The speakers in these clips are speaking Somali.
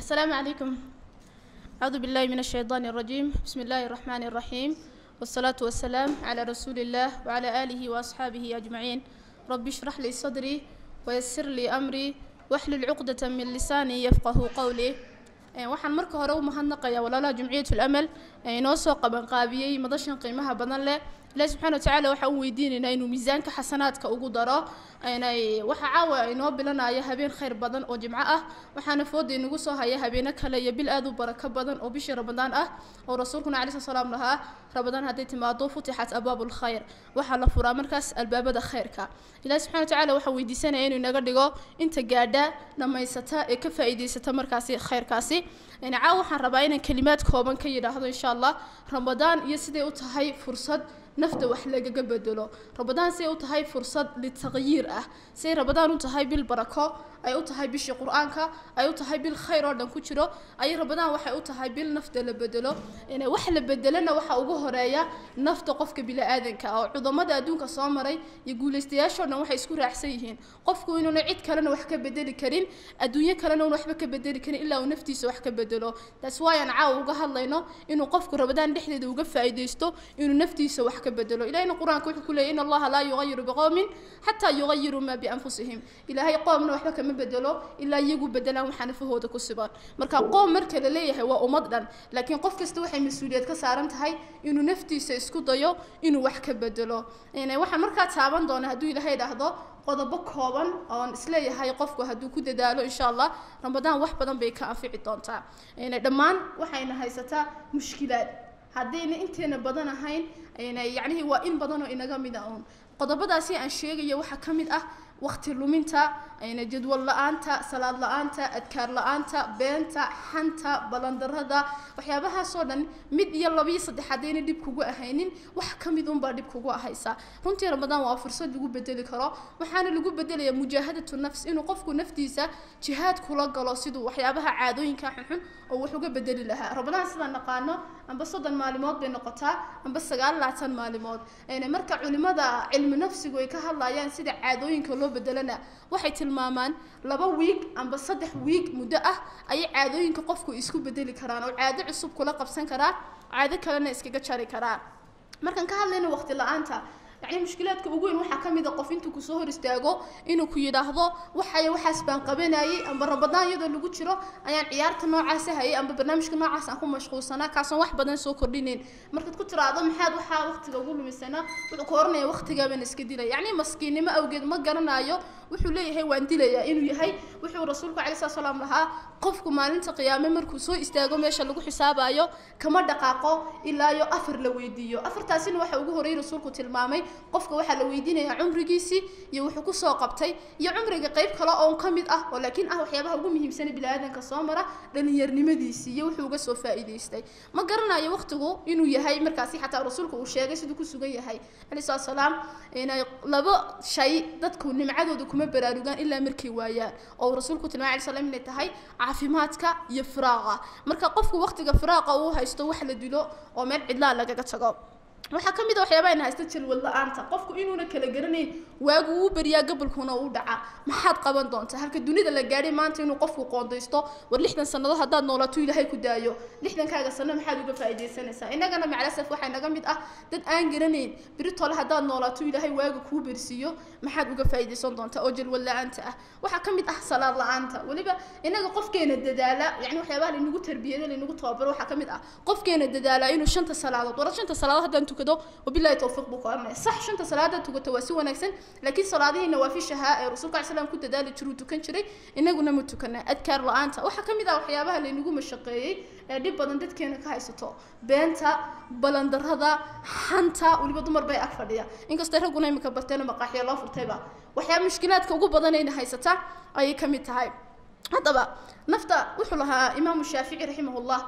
السلام عليكم أعوذ بالله من الشيطان الرجيم بسم الله الرحمن الرحيم والصلاة والسلام على رسول الله وعلى آله وأصحابه أجمعين رب اشرح لي صدري ويسر لي أمري واحلل عقدة من لساني يفقه قولي Ee, waxaan marka hore u mahadnaqayaa walaalaha jumciyatul amal ee inoo soo qabanqaabiyey madashan qiimaha badan leh ilaahi subxaana watacaala waxaan u weydiinaynaa inuu miisaanka xasanaadka ugu daro inay waxa caawa inoo bilanaya habeen khayr badan oo jimco ah waxaana fooda inagu soo haya habeeno kale iyo bil aad u barako badan oo bishii ramadaan ah oo rasuulkuna calayi slat salaam lahaa ramadaan hadday timaado futixat abwaabu lkhayr waxaa la furaa markaas albaabada khayrka ilaahi subxana watacaala waxaa weydiisanaya inuu inaga dhigo inta gaadha dhammaysata ee ka faa'iidaysata markaasi khayrkaasi yani caawa waxaan rabaa inaan kelimaad kooban ka yidhaahdo insha allah ramadaan iyo siday u tahay fursad nafta wax lagaga bedelo ramadaan siday u tahay fursad litaqyiir ah siday ramadaan u tahay bil barako ay u tahay bishii qur-aanka ay u tahay bil khayr oo dhan ku jiro ay ramadaan waxay u tahay bil nafta la bedelo in wax la bedelana waxa ugu horeeya nafta qofka bini-aadanka oo cudamada adduunka soo maray iyo guulaystayaashoo dhan waxay isku raacsan yihiin qofku inuuna cid kalena wax ka bedeli karin adduunyo kalena uuna waxba ka bedeli karin ilaa uu naftiisa wax ka bedelo taas waayaan caawa uga hadlayno inuu qofku ramadaan dhexdeeda uga faa'iidaysto inuu naftiisa wax ka bedelo ilahina qur-aanka wuxuu ku leeyay in allaha laa yugayiru biqowmin xataa yugayiruu maa bianfusihim ilaahay qoomna waxba kama bedelo ilaa iyagu bedelaan waxaa nafahooda ku siban marka qoom marka la leeyahay waa ummad dhan laakiin qof kasta waxay mas-uuliyad ka saaran tahay inuu naftiisa isku dayo inuu wax ka bedelo waxaan markaa taaban doona hadduu ilaahay dhahdo qodobo kooban oon isleeyahay qofku hadduu ku dadaalo insha allah ramadaan wax badan bay ka anfici doontaa dhammaan waxayna haysataa mushkilaad haddayna inteena badan ahayn yacnihii waa in badanoo inaga mid a uun qodobadaasi aan sheegayo waxaa ka mid ah waqti luminta jadwal la-aanta salaad la-aanta adkaar la-aanta beenta xanta balandarada waxyaabahaasoo dhan mid iyo labiyo saddex haddayna dhib kugu ahaynin wax ka mid unbaa dhib kugu ahaysa runtii ramadaan waa fursad lagu bedeli karo waxaana lagu bedelayaa mujaahadatu nafs inuu qofku naftiisa jihaad kula galo siduu waxyaabaha caadooyinka xunxun oo wax uga bedeli lahaa ramadaan sidaan naqaano amba soddon maalimood bay noqotaa amba sagaal laatan maalimood marka culimada cilmi nafsigu ay ka hadlayaan sida caadooyinka loo bedelana waxay tilmaamaan laba wiig amba saddex wiig muddo ah ayay caadooyinka qofku isku bedeli karaan oo caado cusub kula qabsan karaa caado kalena iskaga jari karaa markaan ka hadlayno waqti la-aanta yacni mushkilaadka ugu weyn waxaa ka mid a qof intuu kusoo hor istaago inuu ku yidhaahdo waxay waxaas baan qabanayay amba ramadaan iyadoo lagu jiro ayaan ciyaarta noocaasa hayay amba barnaamijka noocaas aan ku mashquulsanaa kaasoon wax badan soo kordhinayn markaad ku tiraahdo maxaad waxaa waqtiga ugu lumisana wuxuu ku oranaya waqtigaabaan iska dilaya yacni maskiinnimo awgeed ma garanayo wuxuu leeyahay waan dilayaa inuu yahay wuxuu rasuulku calai slat salaam lahaa qofku maalinta qiyaame markuu soo istaago meesha lagu xisaabayo kama dhaqaaqo ilaa iyo afar la weydiiyo afartaasina waxa ugu horreeyay rasuulku tilmaamay qofka waxaa la weydiinayaa cumrigiisii iyo wuxuu kusoo qabtay iyo cumriga qayb kale oon ka mid ah oo laakiin ah waxyaabaha ugu muhiimsana bini-aadanka soo mara dhalinyarnimadiisii iyo wuxuu uga soo faa'iidaystay ma garanayo waqtigu inuu yahay markaasi xataa rasuulku uu sheegay siduu ku sugan yahay calayi salatu salaam inay laba shay dadku nimcadooda kuma baraarugaan ilaa markay waayaan oo rasuulku tilmaamay alay slam inay tahay caafimaadka iyo firaaqa marka qofku waqtiga firaaqa uu haysto wax la dilo oo meel cidlaa lagaga tago waxaa ka mid a waxyaabaha ina haysta jalwad la-aanta qofku inuuna kala garanayn waagu uu beriyaa gabolkuna uu dhaca maxaad qaban doontaa halka dunida la gaadhay maanta inuu qofku qoondaysto war lixdan sannadood haddaad noolaato ilaahay ku daayo lixdankaaga sano maxaad uga faa'iidaysanaysaa innagana macalasaf waxaa naga mid ah dad aan garanayn beri tole haddaad noolaato ilaahay waaga kuu bersiiyo maxaad uga faa'iidaysan doontaa oo jalwad la-aanta ah waxaa ka mid ah salaad la-aanta weliba innaga qofkeena dadaala yacni waxyaabaha laynagu tarbiyada laynagu tababaro waxaa ka mid ah qofkeena dadaala inuu shanta salaadood war shanta salaadood haddaan tukado wabillahi tawfiiq buu ku oranaya sax shanta salaada tukato waa si wanaagsan laakiin salaadihii nawaafishaha ee rasuulka cali slam ku dadaali jiruu tukan jiray inaguna ma tukana adkaar la-aanta waxaa ka mid ah waxyaabaha laynagu mashaqeeyey ee dhib badan dadkeena ka haysato beenta balandarada xanta weliba dumar bay ag fadhiya inkastoo ragguna imika barteena maqaaxiya loo furtayba waxyaaba mushkilaadka ugu badanayna haysata ayay ka mid tahay haddaba nafta wuxuu lahaa imaamu shaafici raximahullah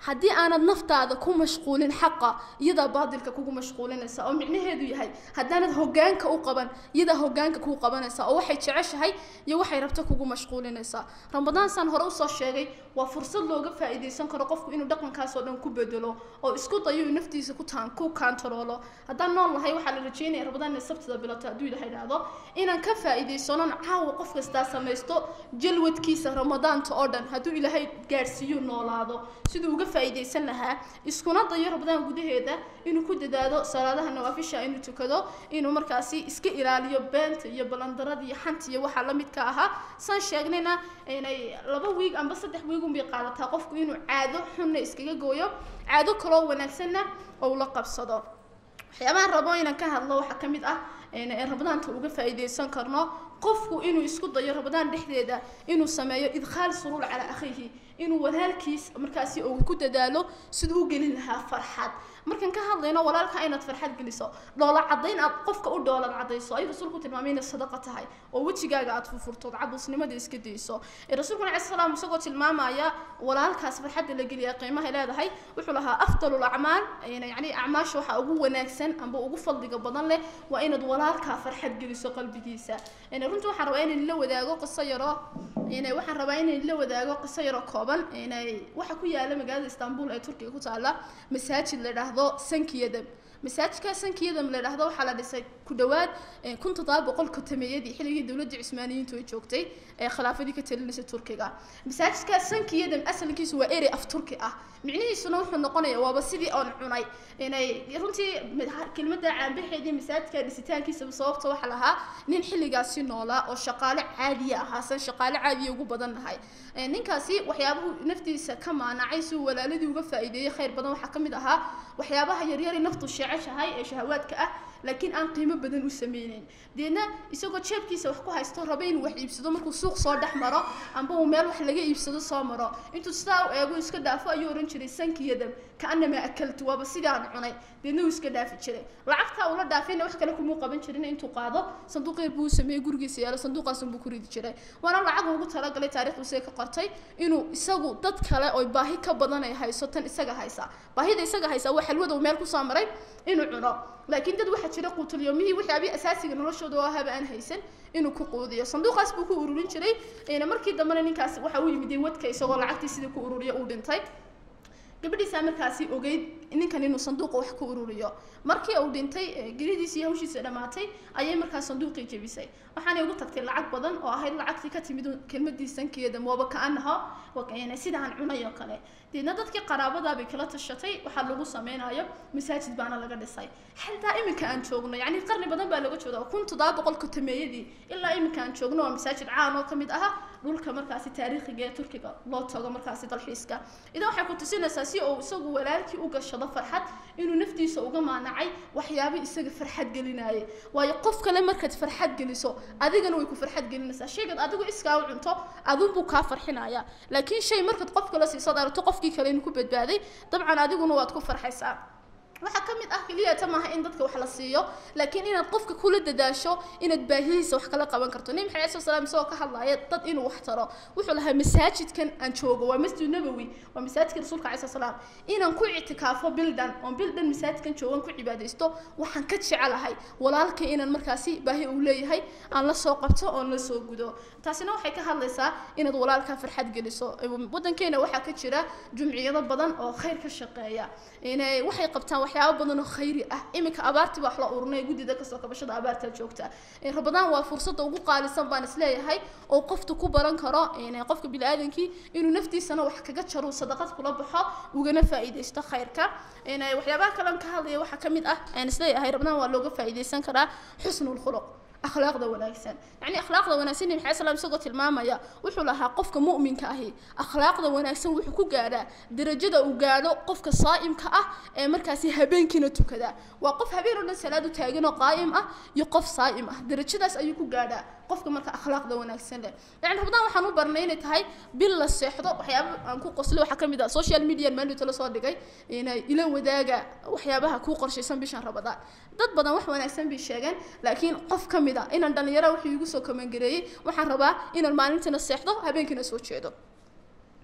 haddii aanad naftaada ku mashquulin xaqa iyadaa baadilka kugu mashquulinaysa oo micnaheedu yahay haddaanad hogaanka u qaban iyadaa hogaanka kuu qabanaysa oo waxay jeceshahay iyo waxay rabto kugu mashquulinaysaa ramadaan saan hore usoo sheegay waa fursad looga faa'iidaysan karo qofku inuu dhaqankaas oo dhan ku bedelo oo isku dayo inuu naftiisa ku taan ku kaantaroolo haddaan nool lahay waxaa la rajeynaya ramadaan inay sabtida bilato hadduu ilaha idhaahdo inaan ka faa'iidaysanon caawa qof kastaa samaysto jalwadkiisa ramadaanta oo dhan hadduu ilaahay gaadhsiiyo noolaado siduu uga faa'iidaysan lahaa iskuna dayo ramadaan gudaheeda inuu ku dadaado salaadaha nawaafisha inuu tukado inuu markaasi iska ilaaliyo beenta iyo balandarada iyo xanta iyo waxaa la midka ahaa saan sheegnayna inay laba wiig amba saddex wiig unbay qaadataa qofku inuu caado xunna iskaga gooyo caado kaloo wanaagsanna ou la qabsado waxyaabahan rabo inaan ka hadlo waxaa ka mid ah ee ramadaanta uga faa'iidaysan karno qofku inuu isku dayo ramadaan dhexdeeda inuu sameeyo idkhaal suruur calaa akhiihi inuu walaalkiis markaasi uu ku dadaalo siduu u gelin lahaa farxad markaan ka hadlayno walaalka inaad farxad geliso dhoola cadayn aad qofka u dhoolan cadayso ayuu rasuulku tilmaamay inay sadaqa tahay oo wejigaaga aad furfurtood cabuusnimada iska dayso rasuulkuna cala salaam isagoo tilmaamaya walaalkaas farxadda la geliya qiimahay leedahay wuxuu lahaa afdalu lacmaal yani acmaasha waxaa ugu wanaagsan amba ugu fadliga badan leh waa inaad walaalkaa farxad geliso qalbigiisa runtii waxaan rabaa inaan la wadaago qiso yaro waxaan rabaa inaan la wadaago qiso yaro kooban waxa ku yaala magaalada istanbul ee turkiga ku taala masaajid la idhaahdo sankiyadam masaajidka sankiyadam la idhaahdo waxaa la dhisay ku dhawaad kun toddoba boqol kotameeyadii xilligii dowladda cusmaaniyiintu ay joogtay ee khilaafadii ka talinaysay turkiga masaajidka sankiyadam asalkiisu waa erey af turki ah micnihiisuna wuxuu noqonayaa waaba sidii oon cunay inay runtii kelmadda caanbaxeedii masaajidka dhisitaankiisaba sababta waxa lahaa nin xilligaasi noolaa oo shaqaale caadiya ahaasan shaqaale caadiya ugu badan lahay ninkaasi waxyaabuhu naftiisa ka maanacay si uu walaaladii uga faa'iideeyey khayr badan waxaa ka mid ahaa waxyaabaha yaryari naftu sheeceshahay ee shahawaadka ah laakiin aan qiimo badan u sameyneyn deedna isagoo jeebkiisa wax ku haysto raba inuu wax iibsado markuu suuq soo dhex maro amba uu meel wax laga iibsado soo maro intuu sidaa u eego iska dhaafo ayuu ohan jiray sankiyadam kaanamaa akaltu waaba sidaan cunay deedna uu iska dhaafi jiray lacagtaa ula dhaafayna wax kale kumuu qaban jirin intuu qaado sanduuq yar buu sameeyey gurigiisa yaalo sanduuqaasun buu ku ridi jiray waana lacag ugu talagalay taarikhdu isaga ka qortay inuu isagu dad kale oo baahi ka badan ay hayso tan isaga haysa baahida isaga haysa waa xalwada uu meel kusoo maray inuu cuno laakiin dad waxaa jira quutulyomihii waxyaabii asaasiga noloshooda oo ahaba aan haysan inuu ku quudiyo sanduuqaas buu ku ururin jiray markii dambena ninkaas waxa u yimiday wadka isagoo lacagtii sidii ku ururiyo uu dhintay gabadhiisaa markaasi ogeyd ninkan inuu sanduuqa wax ku ururiyo markii uu dhintay geridiisi iyo hawshiisa dhammaatay ayay markaas sanduuqii jebisay waxaanay ugu tagtay lacag badan oo ahayd lacagtii ka timid kelmadii sankeeda mooba ka-anaha sidaan cunay oo kale deedna dadkii qaraabadaabay kala tashatay waxaa lagu sameynayo masaajid baana laga dhisay xataa iminka aan joogno yani qarni badan baa laga jooga kun toddoba boqol kotameeyadii ilaa iminka aan joogno waa masaajid caan oo kamid aha dhulka markaasi taariikhiga ee turkiga loo tago markaasi dalxiiska idan waxay ku tusinaysaa si uu isagu walaalkii u gashado farxad inuu naftiisa uga maanacay waxyaabo isaga farxad gelinaaye waayo qof kale markaad farxad geliso adigana way ku farxad gelinaysaa shaygaad adigu iskaa u cunto adunbuu kaa farxinaya laakiin shay markaad qof kale siisood aragto qofkii kale inuu ku badbaaday dabcan adiguna waad ku farxaysaa waxaa ka mid ah keliyata maaha in dadka wax la siiyo laakiin inaad qofka kula dadaasho inaad baahihiisa wax kala qaban karto nabi maxamed sal slam isagoo ka hadlaya dad inuu wax taro wuxuu lahaa masaajidkan aan joogo waa masjid nabowi waa masaajidka rasuulka alai salaam inaan ku ictikaafo bildan oon bildan masaajidkan joogan ku cibaadaysto waxaan ka jecelahay walaalkay inaan markaasi baahi uu leeyahay aan la soo qabto oon la soo gudo taasina waxay ka hadlaysaa inaad walaalkaa farxad geliso wadankeena waxaa ka jira jumciyado badan oo khayr ka shaqeeya inay waxay qabtaan waxyaabo badan oo khayri ah iminka abaartii baa wax la urinay guddida kasoo kabashada abaartaa joogta rabadaan waa fursadda ugu qaalisan baan isleeyahay oo qofta ku baran karo qofka bini-aadankii inuu naftiisana wax kaga jaro sadaqad kula baxo ugana faa'iidaysto khayrka waxyaabaha kalean ka hadlaya waxaa ka mid ah aan isleeyahay rabadaan waa looga faa'iidaysan karaa xusnul khuluq akhlaaqda wanaagsan yacni akhlaaqda wanaagsan nabi maxamed salaam isagoo tilmaamaya wuxuu lahaa qofka mu'minka ahi akhlaaqda wanaagsan wuxuu ku gaadhaa darajada uu gaadho qofka saa'imka ah ee markaasi habeenkiina tukada waa qof habeen oo dhan salaad u taagan oo qaa'im ah iyo qof saa'im ah darajadaas ayuu ku gaadhaa qofka marka akhlaaqda wanaagsan leh yani rabadaan waxaan u barnay inay tahay bil la seexdo waxyaaba aan ku qoslay waxaa ka mid ah social media maalinta la soo dhigay inay ila wadaaga waxyaabaha kuu qorshaysan bishan rabadaan dad badan wax wanaagsan bay sheegeen laakiin qof ka mid a inaan dhalinyaro wuxuu igu soo kamangareeyey waxaan rabaa inaan maalintana seexdo habeenkiina soo jeedo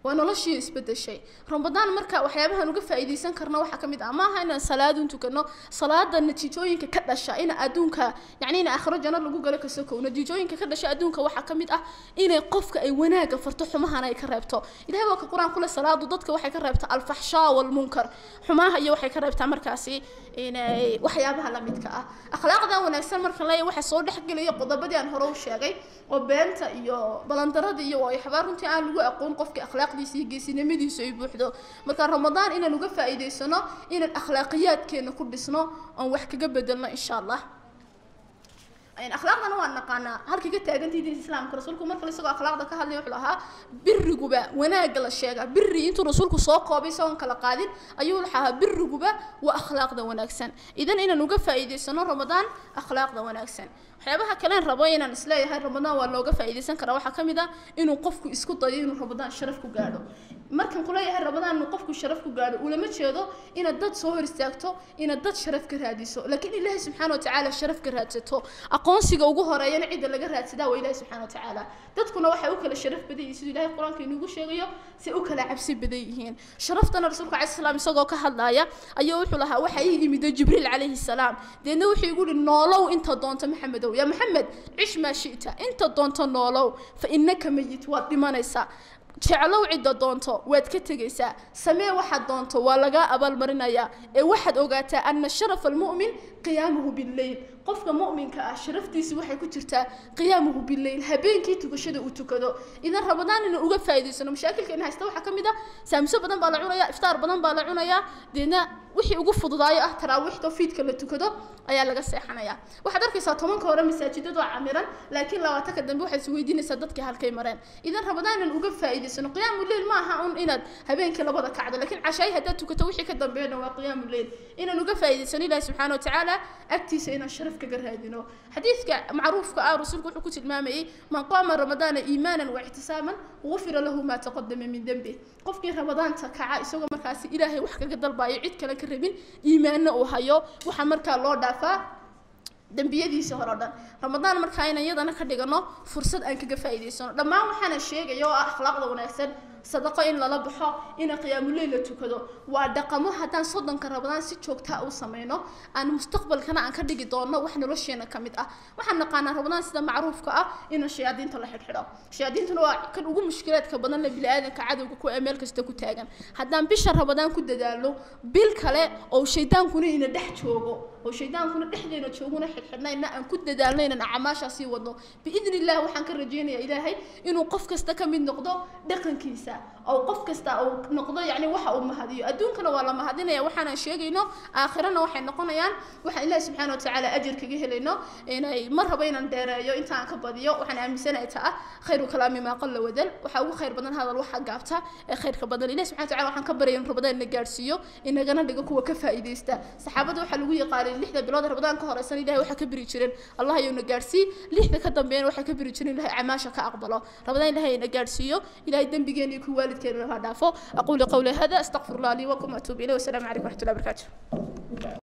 waa noloshii isbedeshay ramadaan marka waxyaabahan uga faa'iidaysan karna waxaa ka mid ah maaha inaan salaadun tukano salaada natiijooyinka ka dhasha in adduunka yacni in aakhiro janno lagu galo ka sokow natiijooyinka ka dhasha adduunka waxaa ka mid ah inay qofka ay wanaaga farto xumahana ay ka reebto ilahay waa ka qur-aan kule salaadu dadka waxay ka reebtaa alfaxshaa walmunkar xumaha iyo waxay ka reebtaa markaasi inay waxyaabaha la midka ah akhlaaqdan wanaagsan marka leeya waxa soo dhexgelaya qodobadii aan hore u sheegay oo beenta iyo balandarada iyo waxbaa runtii aan lagu aqoon qofka akhlaaqdiisa iyo geesinimadiisu ay buuxdo marka ramadaan inaan uga faa'iidaysano inaan akhlaaqiyaadkeena ku dhisno oon wax kaga bedelno insha allah akhlaaqdana waan naqaanaa halkii ka taagantii diinta islaamka rasuulku markale isagoo akhlaaqda ka hadlay wuxuu lahaa biriguba wanaagga la sheegaa biri intuu rasuulku soo koobay isagoon kala qaadin ayuu lahaa biriguba waa akhlaaqda wanaagsan idan inaan uga faa'iidaysano ramadaan akhlaaqda wanaagsan waxyaabaha kalen rabo inaan isleeyahay ramadaan waa looga faa'iidaysan karaa waxaa ka mid ah inuu qofku isku dayo inuu ramadaan sharaf ku gaadho markan kuleeyahay ramadaan inuu qofku sharaf ku gaadho ulama jeedo inaad dad soo hor istaagto inaad dad sharaf ka raadiso laakiin ilaahay subxaana watacaala sharaf ka raadsato aqoonsiga ugu horeeyana cidda laga raadsadaa waa ilaahay subxaana watacaala dadkuna waxay u kala sharaf badan yihiin siduu ilaahay qur-aanka inugu sheegayo si u kala cabsi badan yihiin sharaftana rasuulka calai salaam isagoo ka hadlaaya ayuu wuxuu lahaa waxa ii yimid jibriil calayhi salaam deedna wuxuu igu yihi noolow inta doonto maxamedow yaa maxamed cish maa shi'ta inta doonto noolow fa innaka mayit waad dhimanaysaa jeclow cidda doonto waad ka tegaysaa samee waxaad doonto waa lagaa abaalmarinayaa ee waxaad ogaataa ana sharafa almu'min qiyaamuhu billeyl qofka mu'minka ah sharaftiisi waxay ku jirtaa qiyaamuhu billeyl habeenkii tukashada uu tukado idan ramadaan inaan uga faa'iidaysano mashaakilkeena haysta waxaa ka mid ah saamso badan baa la cunayaa iftaar badan baa la cunayaa deedna wixii ugu fududaayo ah taraawiixda fiidka la tukado ayaa laga seexanayaa waxaad arkaysaa tobanka hore masaajidadu waa camiran laakiin labaatanka dambe waxaad isweydiinaysaa dadkii halkay mareen idan ramadaan inaan uga faa'iidaysano qiyaamu leyl ma aha un inaad habeenkii labada kacdo laakiin cashaay haddaad tukato wixii ka dambeeyana waa qiyaamu leyl inaan uga faa'iidaysano ilaahi subxaana watacaala agtiisa inaan sharaf kaga raadino xadiidka macruufka ah rasuulku wuxuu ku tilmaamayay man qaama ramadaana iimaanan waixtisaaban gufira lahu maa taqadama min dembi qofkii ramadaanta kaca isagoo markaasi ilaahay wax kaga dalbayo cid kale ka rabin iimaanna uu hayo waxaa markaa loo dhaafaa dembiyadiisa hore o dhan ramadaan markaa inaan iyadana ka dhigano fursad aan kaga faa'iidaysano dhammaan waxaana sheegaya oo ah akhlaaqda wanaagsan sadaqo in lala baxo ina qiyaamuleyl la tukado waa dhaqamo haddaan soddonka ramadaan si joogtaa u sameyno aan mustaqbalkana aan ka dhigi doono wax nolosheena ka mid ah waxaan naqaanaa ramadaan sida macruufka ah inaan shayaadiinta la xidhxidho shayaadiintuna waa kan ugu mushkilaadka badan le bini-aadanka cadowga ku ee meel kasta ku taagan haddaan bisha ramadaan ku dadaalno bil kale oo shaydaankuna ina dhex joogo oo shaydaankuna dhexdeena jooguna xidhxidhnayna aan ku dadaalno inaan acmaashaa sii wadno biidni illah waxaan ka rajeynayaa ilaahay inuu qof kasta ka mid noqdo dhaqankiisa oo qof kasta uu noqdo yacni waxa uu mahadiyo adduunkana waa la mahadinaya waxaanan sheegayno aakhirana waxay noqonayaan waxaan ilaahi subxaana watacaala ajir kaga helayno inay mar raba inaan dheereeyo intaan ka badiyo waxaan aaminsanahay taa khayru kalaami maa qalla wadal waxaa ugu khayr badan hadal waxa gaabta ee khayrka badan ilahi subxana wataala waxaan ka baryay in rabadaan na gaadhsiiyo inagana dhigo kuwa ka faa'iidaysta saxaabada waxaa lagu yaqaanay lixda bilood rabadaan ka horeysan ilahay waxaa ka biri jireen allah ayuu na gaadhsii lixda ka dambeeyana waxaa ka biri jireen ilahay camaasha ka aqbalo rabadaan ilahay na gaadhsiiyo ilahay dembigeena iyo kuwa waalidkeena laga dhaafo aquulu qawli hada astaqfir allah lii wakum atuub ilayh wasalaamu calaykum waraxmatullahi wabarakatu